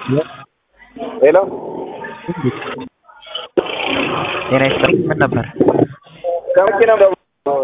ሄሎ ጤና ይስጥልኝ። ምን ነበር? ከመኪ ነው ደግሞ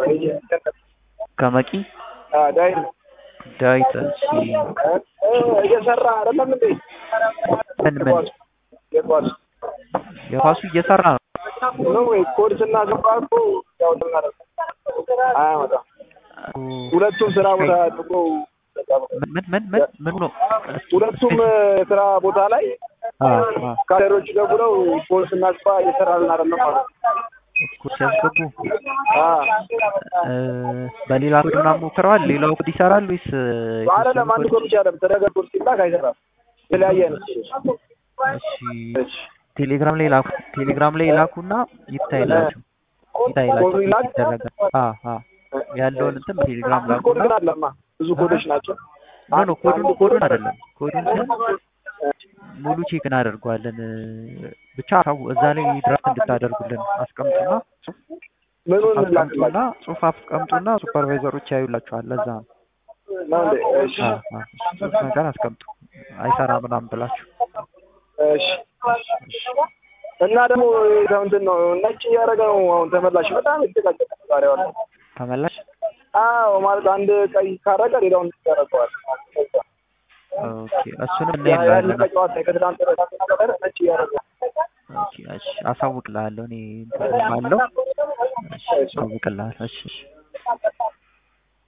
ከመቂ ዳዊት ዳዊት። እሺ እየሰራ አይደለም እንዴ? ምን ምን የኳስ የኳሱ እየሰራ ነው። ነው ወይ ኮድ ስናገባ እኮ ያው አያመጣም። ሁለቱም ስራ ቦታ አድርጎ ምን ምን ምን ምን ምን ነው? ሁለቱም ስራ ቦታ ላይ አ አ ካደሮች ደውለው ኮድ ስናገባ እየሰራልን አይደለም ማለት ነው። እኮ ሲያስገቡ አ እ በሌላ ኮድ ምናምን ሞክረዋል። ሌላው ኮድ ይሰራል ወይስ አይደለም አንድ ኮድ ብቻ አይደለም ተደረገ ኮድ ሲላክ አይሰራም። የተለያየ አይነት እሺ ቴሌግራም ላይ ላኩ። ቴሌግራም ላይ ላኩና ይታይላችሁ ይታይላችሁ ኮዱ ይላክ? ይደረጋል። አ አ ያለውን እንትን ቴሌግራም ኮድ ላኩና ግን አለማ ብዙ ኮዶች ናቸው። ኖ ኖ ኮዱን ኮዱን አይደለም ኮዱን ግን ሙሉ ቼክ እናደርገዋለን። ብቻ ታው እዛ ላይ ድራፍት እንድታደርጉልን አስቀምጡና ምኑን ላክላችሁ አስቀምጡና ጽሁፍ አስቀምጡና ሱፐርቫይዘሮች ያዩላችኋል። ለዛ ነው ነው እንዴ? እሺ አ አ ጽሁፍ ነገር አስቀምጡ አይሰራ ምናምን ብላችሁ እሺ እና ደግሞ ይኸው እንትን ነው ነጭ እያደረገ ነው አሁን ተመላሽ በጣም የተጨቃጨቀ ዛሬ ዋለ። ተመላሽ አዎ ማለት አንድ ቀይ ካረገ ሌላውን ያደርገዋል። ኦኬ እሱንም ያለ እናያለን። ጨዋታ ከትናንት ወዲያ ነጭ እያደረገ ኦኬ እሺ አሳውቅልሃለሁ እኔ እንትን አለው እሺ አሳውቅልሃለሁ እሺ እሺ